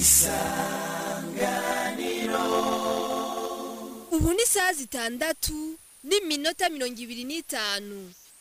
ubu ni isaha zitandatu n'iminota mirongo ibiri n'itanu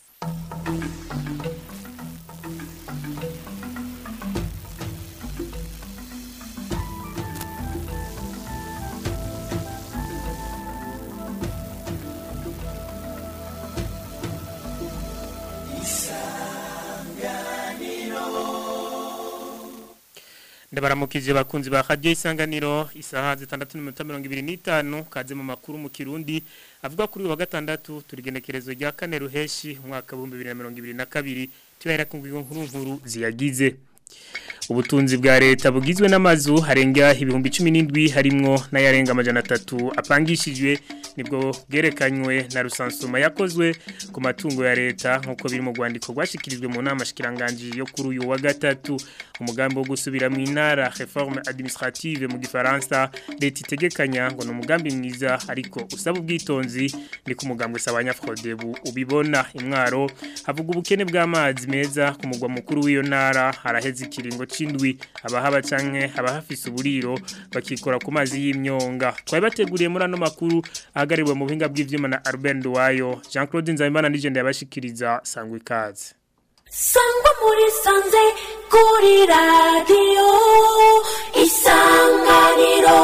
ndabaramukije bakunzi ba radio isanganiro isaha zitandatu n'iminota mirongo ibiri n'itanu kaze mu makuru mu kirundi avuga kuri uyu wa gatandatu turigenekerezo rya kane ruheshi umwaka w'ibihumbi bibiri na mirongo ibiri na kabiri tubahera ku ngingo nkuru nkuru ziyagize ubutunzi bwa leta bugizwe n'amazu harenga ibihumbi cumi n'indwi harimwo n'ayarenga amajana atatu apangishijwe nibwo bwerekanywe na rusansuma yakozwe ku matungo ya leta nk'uko biri mu rwandiko rwashyikirijwe mu nama shikiranganji yo kuri uyu wa gatatu umugambi wo gusubira mu intara reforme administrative mu gifaransa leta itegekanya ngo ni umugambi mwiza ariko usaba ubwitonzi ni ku mugambi usaba abanyafrodebu ubibona imwaro havuga ubukene bw'amazi meza ku mugwa mukuru w'iyo ntara haraheze ikiringo c'indwi abahaba canke abahafise uburiro bakikora ku mazi y'imyonga twari bateguriye muri ano makuru ahagariwe mu buhinga bw'ivyuma na Albert Nduwayo Jean Claude Nzabimana nije ndabashikiriza sangwa ikaze sangwa muri sanze kuri radiyo isanganiro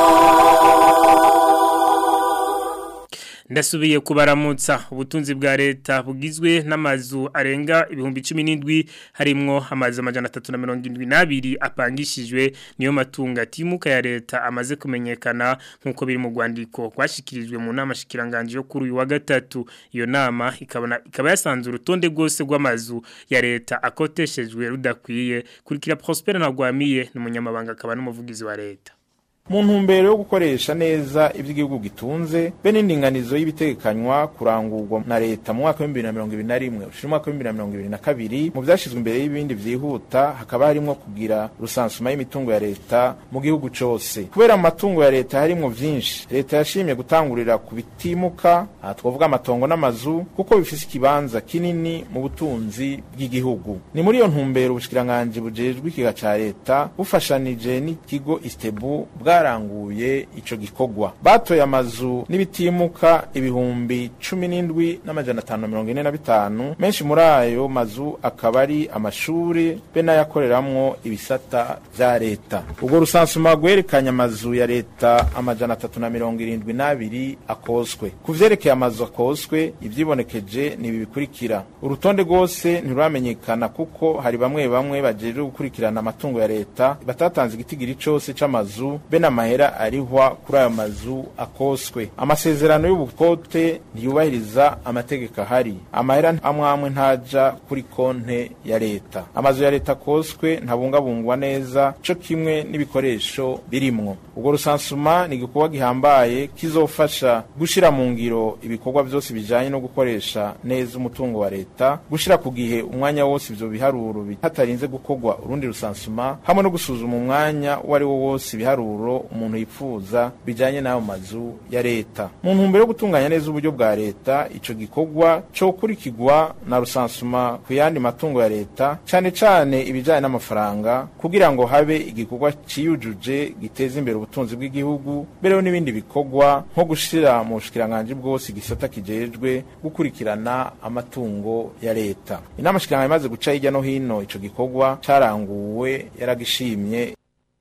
ndasubiye kubaramutsa ubutunzi bwa leta bugizwe n'amazu arenga ibihumbi cumi n'indwi harimwo amazu amajana atatu na mirongo indwi n'abiri apangishijwe niyo matungo atimuka ya leta amaze kumenyekana nk'uko biri mu rwandiko rwashyikirijwe mu nama shikiranganji yo kuri uyu wa gatatu iyo nama ikabona ikaba yasanze urutonde rwose rw'amazu ya leta akoteshejwe rudakwiye kurikira Prosper Ntagwamiye ni umunyamabanga akaba n'umuvugizi wa leta mu ntumbero yo gukoresha neza iby'igihugu gitunze be n'indinganizo y'ibitegekanywa kurangurwa na leta mu mwaka w'ibihumbi na mirongo ibiri na rimwe ushira umwaka w'ibihumbi na mirongo ibiri na kabiri mu byashyizwe imbere y'ibindi byihuta hakaba harimo kugira rusansuma y'imitungo ya leta mu gihugu cyose kubera mu matungo ya leta harimo byinshi leta yashimye gutangurira ku bitimuka aha twavuga amatongo n'amazu kuko bifise ikibanza kinini mu butunzi bw'igihugu ni muri iyo ntumbero ubushikiranganje bujejwe ikiga ca leta bufashanije n'ikigo istebu bwa bwaranguye ico gikorwa batoye amazu n'ibitimuka ibihumbi cumi n'indwi n'amajana atanu na mirongo ine na bitanu menshi muri ayo mazu akaba ari amashuri be n'ayakoreramwo ibisata vya leta ubwo rusansuma rwerekanye amazu ya leta amajana atatu na mirongo irindwi n'abiri akozwe ku vyerekeye amazu akozwe ivyibonekeje ni ibi bikurikira urutonde rwose ntiruramenyekana kuko hari bamwe bamwe bajejwe gukurikirana amatungo ya leta batatanze igitigiri cose c'amazu be n'amahera arihwa kuri ayo mazu akoswe amasezerano y'ubukote ntiyubahiriza amategeko ahari amahera amwe amwe ntaja kuri konte ya leta amazu ya leta akoswe ntabungabungwa neza co kimwe n'ibikoresho birimwo ubwo rusansuma ni igikorwa gihambaye kizofasha gushira mu ngiro ibikorwa vyose bijanye no gukoresha neza umutungo wa leta gushira ku gihe umwanya wose ivyo biharuro hatarinze gukorwa urundi rusansuma hamwe no gusuzuma umwanya uwo ari wo wose ibiharuro umuntu yifuza bijanye n'ayo mazu ya leta mu ntumbero yo gutunganya neza uburyo bwa leta ico gikorwa co kurikirwa na rusansuma ku yandi matungo ya leta cane cane ibijanye n'amafaranga kugira ngo habe igikorwa ciyujuje giteza imbere ubutunzi bw'igihugu bereho n'ibindi bikorwa nko gushira mu bushikiranganje bwose igisata kijejwe gukurikirana amatungo ya leta inama shikiranganje imaze guca hirya no hino ico gikorwa caranguwe yaragishimye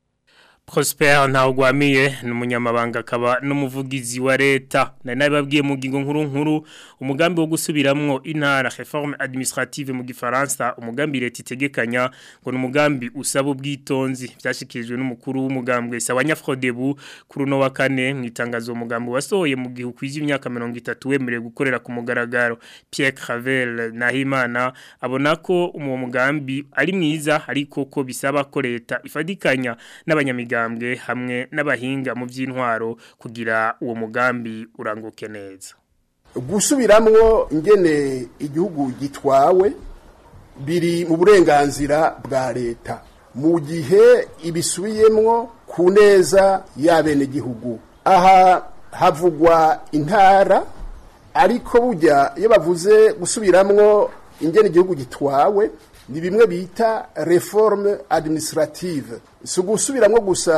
Prosper Ntawugwamiye ni umunyamabanga akaba n'umuvugizi wa leta nari nabibabwiye mu ngingo nkuru nkuru umugambi wo gusubiramwo intara reforme administrative mu gifaransa umugambi leta itegekanya ngo ni umugambi usaba ubwitonzi byashikirijwe n'umukuru w'umugambwe Sawanya Frodebu kuri uno wa kane mu itangazo umugambi wasohoye mu gihe ukwiza imyaka 30 wemerewe gukorera ku mugaragaro Pierre Clavel Nahimana abona ko uwo mugambi ari mwiza ariko ko bisaba ko leta ifadikanya n'abanyamigambi imigambwe hamwe n'abahinga mu by'intwaro kugira uwo mugambi uranguke neza gusubiramwo ingene igihugu gitwawe biri mu burenganzira bwa leta mu gihe ibisubiyemwo ku neza y'abenegihugu aha havugwa intara ariko burya iyo bavuze gusubiramwo ingene igihugu gitwawe ni bimwe bita reforme administrative si ugusubiramwo gusa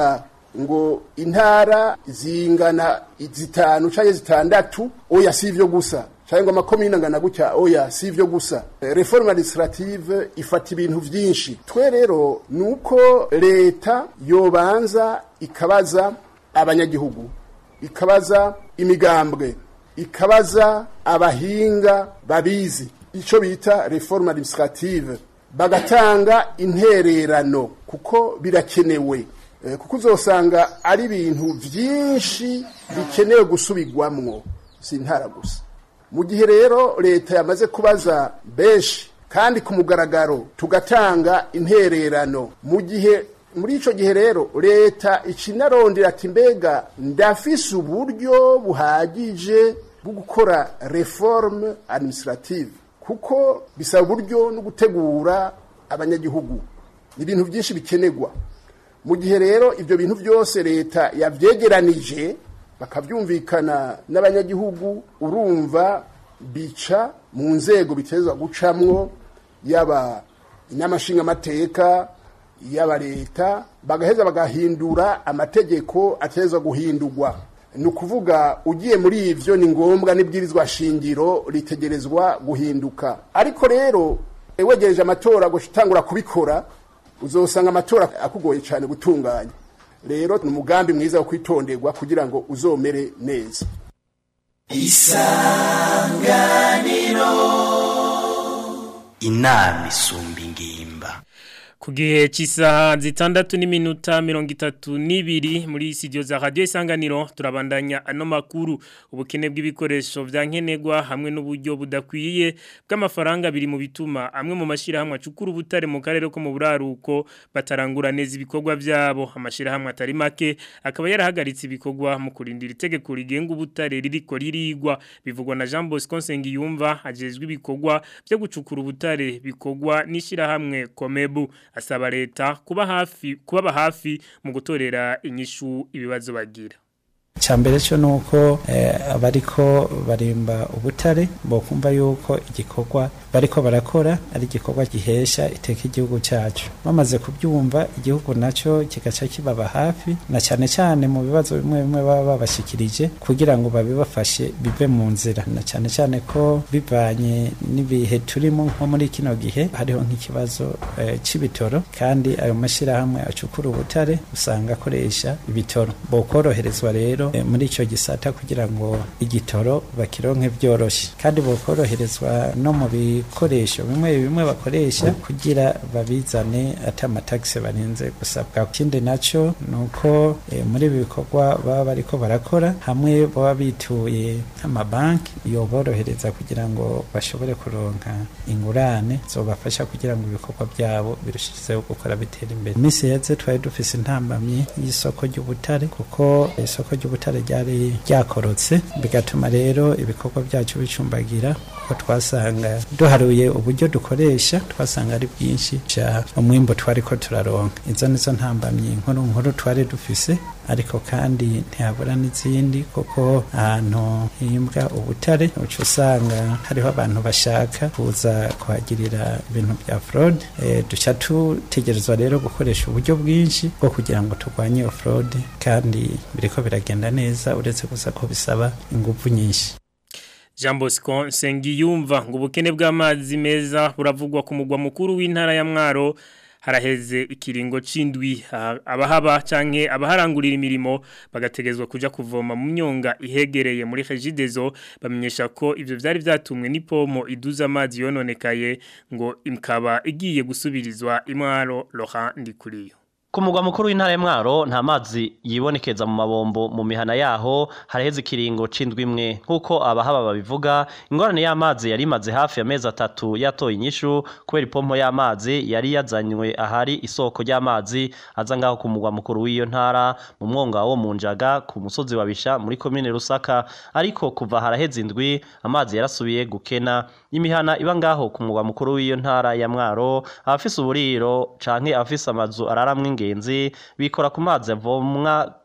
ngo intara zingana zitanu canke zitandatu oya si ivyo gusa canke ngo amakomine angana gutya oya si ivyo gusa Eh, reforme administrative ifata ibintu vyinshi twe rero nuko leta yobanza ikabaza abanyagihugu ikabaza imigambwe ikabaza abahinga babizi ico bita reforme administrative bagatanga intererano kuko birakenewe Eh, kuko uzosanga ari ibintu vyinshi bikenewe gusubirwamwo si intara gusa mu gihe rero leta yamaze kubaza benshi kandi ku mugaragaro tugatanga intererano mu gihe muri ico gihe rero leta icinarondera ati mbega ndafise uburyo buhagije bwo gukora reforme administrative kuko bisaba uburyo no gutegura abanyagihugu ni ibintu byinshi bikenerwa mu gihe rero ibyo bintu byose leta yavyegeranije bakabyumvikana n'abanyagihugu urumva bica mu nzego bitezwa gucamwo yaba inyamashingamateka yaba leta bagaheza bagahindura amategeko atezwa guhindurwa ni ukuvuga ugiye muri ivyo ni ngombwa n'ibwirizwa shingiro ritegerezwa guhinduka ariko rero wegereje amatora gutangura kubikora uzosanga amatora akugoye cyane gutunganya rero ni umugambi mwiza wo kwitonderwa kugira ngo uzomere neza inama isumba ingimba ku gihe cy'isaha zitandatu n'iminota mirongo itatu n'ibiri muri studio za radiyo isanganiro turabandanya ano makuru ubukene bw'ibikoresho bya nkenerwa hamwe n'uburyo budakwiye bw'amafaranga biri mu bituma amwe mu mashyirahamwe acukura ubutare mu karere ko mu buraruko batarangura neza ibikorwa byabo amashyirahamwe atari make akaba yarahagaritse ibikorwa mu kurindira itegeko rigenga ubutare ririko ririgwa bivugwa na Jean Bosco Nsengiyumva ajejwe ibikorwa byo gucukura ubutare bikorwa n'ishyirahamwe Komebu asaba leta kuba hafi kubaba hafi mu gutorera inyishu ibibazo bagira cyambere cyo nuko eh, abariko barimba ubutare bokumva yuko igikorwa bariko barakora ari igikorwa gihesha iteka igihugu cyacu bamaze kubyumva igihugu nacyo kigaca kibaba hafi na cyane cyane mu bibazo bimwe bimwe baba babashikirije kugira ngo babibafashe bive mu nzira na cyane cyane ko bivanye n'ibihe turimo nko muri kino gihe hariho nk'ikibazo eh, c'ibitoro kandi ayo mashyirahamwe acukura ubutare usanga akoresha ibitoro bokoroherezwa rero eh, muri icyo gisata kugira ngo igitoro bakironke byoroshye kandi bokoroherezwa no mu bikoresho bimwe bimwe bakoresha kugira babizane ati amatagisi barinze gusabwa ikindi nacyo ni uko eh, muri ibi bikorwa baba bariko barakora hamwe baba bituye nk'amabanki yoborohereza kugira ngo bashobore kuronka ingurane zobafasha kugira ngo ibikorwa byabo birushizeho gukora bitera imbere iminsi yeze twari dufise intambamyi y'isoko ry'ubutare kuko isoko ry'ubutare ryari ryakorotse bigatuma rero ibikorwa byacu bicumbagira kuko twasanga duharuye uburyo dukoresha twasanga ari bwinshi ca umwimbo twari ko turaronka izo nizo ntambamyi nkuru nkuru twari dufise ariko kandi ntihabura n'izindi kuko ahantu himbwa ubutare uca usanga hariho abantu bashaka kuza kuhagirira ibintu bya fraude e, duca tutegerezwa rero gukoresha uburyo bwinshi bwo kugira ngo turwanye iyo fraude kandi biriko biragenda neza uretse gusa ko bisaba ingufu nyinshi Jean Bosco Nsengiyumva ngo ubukene bw'amazi meza buravugwa ku mugwa mukuru w'intara ya Mwaro haraheze ikiringo c'indwi abahaba canke abaharangurira imirimo bagategezwa kuja kuvoma mu myonga ihegereye muri Regidezo bamenyesha ko ivyo vyari vyatumwe n'ipomo iduza amazi yononekaye ngo imkaba igiye gusubirizwa imwaro Laurent Ndikuriyo Ku mugwa mukuru w'intara y'Mwaro nta mazi yibonekeza mu mabombo mu mihana yaho haraheze ikiringo c'indwi imwe nkuko abahaba babivuga ingorane y'amazi yari imaze hafi ya mezi atatu yatoye inyishu kubera ipompo y'amazi yari yazanywe ahari isoko ry'amazi aza ngaho ku mugwa mukuru w'iyo ntara mu mwonga wo mu njaga ku musozi wa Bisha muri komine Rusaka ariko kuva haraheze indwi amazi yarasubiye gukena imihana iba ngaho ku mugwa mukuru w'iyo ntara ya Mwaro abafise uburiro canke abafise amazu araramwe ingenzi bikora ku mazi avomwa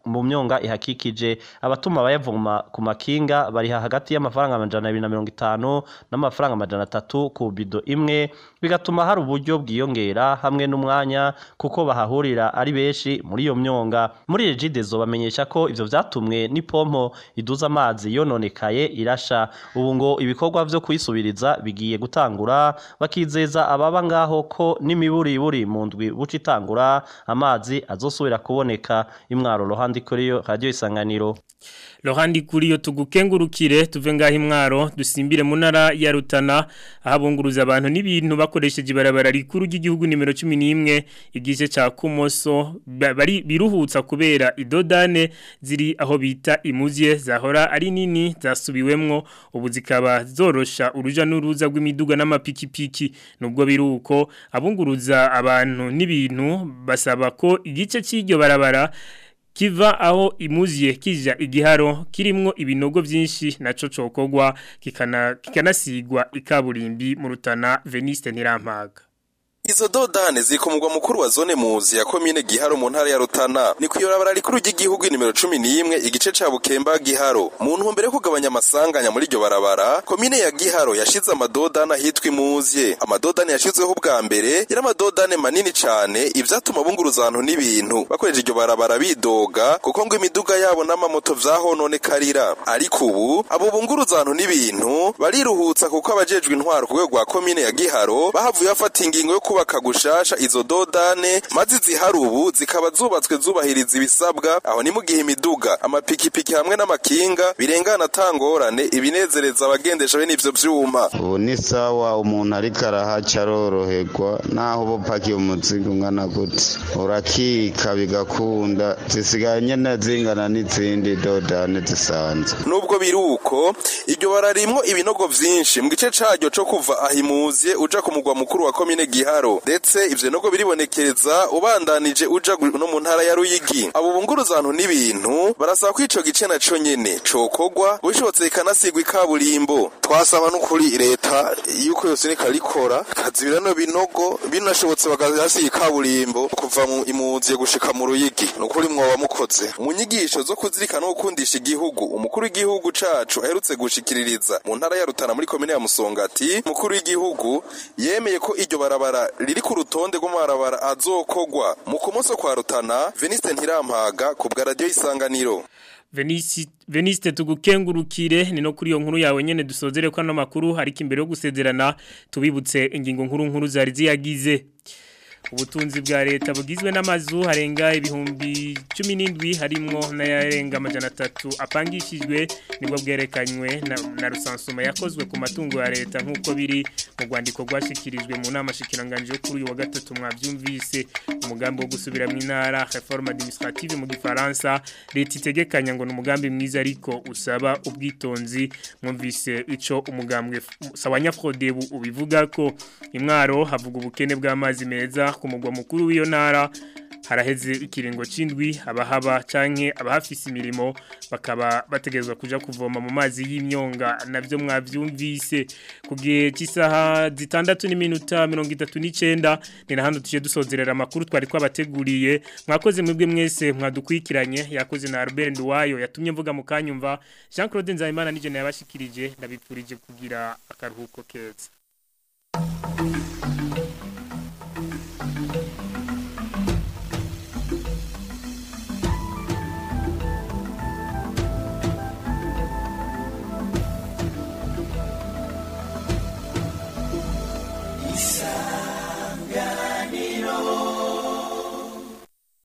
mu myonga ihakikije abatuma bayavoma ku makinga bariha hagati y'amafaranga amajana abiri na mirongo itanu n'amafaranga amajana atatu ku bido imwe bigatuma hari uburyo bwiyongera hamwe n'umwanya kuko bahahurira ari benshi muri iyo myonga muri regidezo bamenyesha ko ivyo vyatumwe n'ipompo iduza amazi yononekaye irasha ubu ngo ibikorwa vyo kuyisubiriza bigiye gutangura bakizeza ababa ngaho ko n'imiburiburi mu ndwi buca itangura amazi azosubira kuboneka imwaro rohandi kuri yo radio isanganiro Lohandi kuri yo tugukengurukire tuve ngaho imwaro dusimbire mu ntara ya Rutana ahabunguruza abantu n'ibintu bakoresheje ibarabara rikuru ry'igihugu nimero 11 igice ca Kumoso ba- bari biruhutsa kubera idodane ziri aho bita imuzye zahora ari nini zasubiwemwo ubu zikaba zorosha uruja n'uruza rw'imiduga n'amapikipiki nubwo biruko abunguruza abantu n'ibintu basaba ko igice cy'iryo barabara kiva aho imuziye kija igiharo kirimwo ibinogo vyinshi naco cokogwa kikana kikanasigwa ikaburimbi mu rutana Veniste Ntirampaga Izo dodane ziri ku mugwa mukuru wa zone muzi ya komine Giharo mu ntara ya Rutana ni kuyorabara rikuru ry'igihugu nimero 11 igice ca Bukemba Giharo mu ntumbero yo kugabanya amasanganya muri iryo barabara komine ya Giharo yashize amadodane ahitwa imuzye amadodane yashizweho bwa mbere yari amadodane manini cane ivyatuma bunguruza abantu n'ibintu bakoresha iryo barabara bidoga kuko ngo imiduga yabo n'amamoto vyahononekarira ariko ubu abo bunguruza abantu n'ibintu bariruhutsa kuko abajejwe intwaro ku rwego rwa komine ya Giharo bahavuye bafata ingingo yo kubaka gushasha izo dodane maze zihari ubu zikaba zubatswe zubahiriza ibisabwa aho ni mu gihe imiduga amapikipiki hamwe n'amakinga birengana atangorane ibinezereza abagendesha bene ivyo vyuma ubu ni sawa umuntu ariko arahaca aroroherwa naho uba upakiye umuzigo ungana gute urakika bigakunda zisigaye nyene zingana n'izindi dodane zisanzwe nubwo biri uko iryo bararimwo ibinogo vyinshi mu gice caryo co kuva ahimuziye uja ku mugwa mukuru wa komine giharo ndetse ivyo binogo biribonekereza ubandanije uja gu- no mu ntara ya ruyigi abo bunguruza abantu n'ibintu barasaba ko ico gice naco nyene cokogwa bishobotse kikanasigwa ikaburimbo twasaba n'ukuri leta yuko yose reka rikora kazibira no binogo binashobotse bagasiga ikaburimbo kuva mu imuziye gushika mu ruyigi nukuri mwoba mukoze mu nyigisho zo kuzirikana no gukundisha igihugu umukuru w'igihugu cacu aherutse gushikiririza mu ntara ya Rutana muri komine ya Musongati umukuru w'igihugu yemeye ko iryo barabara riri ku rutonde rw'amabarabara azokogwa mu kumoso kwa Rutana Veniste Ntirampaga ku bwa radio isanganiro Venisi Veniste tugukengurukire ni no kuri iyo nkuru yawe nyene dusozere ko ano makuru ariko imbere yo gusezerana tubibutse ingingo nkuru nkuru zari ziyagize ubutunzi bwa leta bugizwe n'amazu harenga ibihumbi cumi n'indwi harimwo n'ayarenga amajana atatu apangishijwe nibwo bwerekanywe na, na rusansuma yakozwe ku matungo ya leta nk'uko biri mu rwandiko rwashikirijwe mu nama shikiranganje yo kuri uyu wa gatatu mwabyumvise umugambi wo gusubira mu ntara reforme administrative mu gifaransa leta itegekanya ngo ni umugambi mwiza ariko usaba ubwitonzi mwumvise ico umugambwe sawanya Frodebu ubivuga ko imwaro havuga ubukene bw'amazi meza ku mugwa mukuru w'iyo ntara haraheze ikiringo c'indwi abahaba canke abahafise imirimo bakaba bategezwa kuja kuvoma mu mazi y'imyonga navyo mwavyumvise ku gihe cy'isaha zitandatu n'iminota mirongo itatu n'icenda ni na hano tuje dusozerera amakuru twari twabateguriye mwakoze mwebwe mwese mwadukwikiranye yakoze na Albert Nduwayo yatumye mvuga mu kanyumva Jean Claude Nzayimana nije nayabashikirije ndabipfurije kugira akaruhuko keza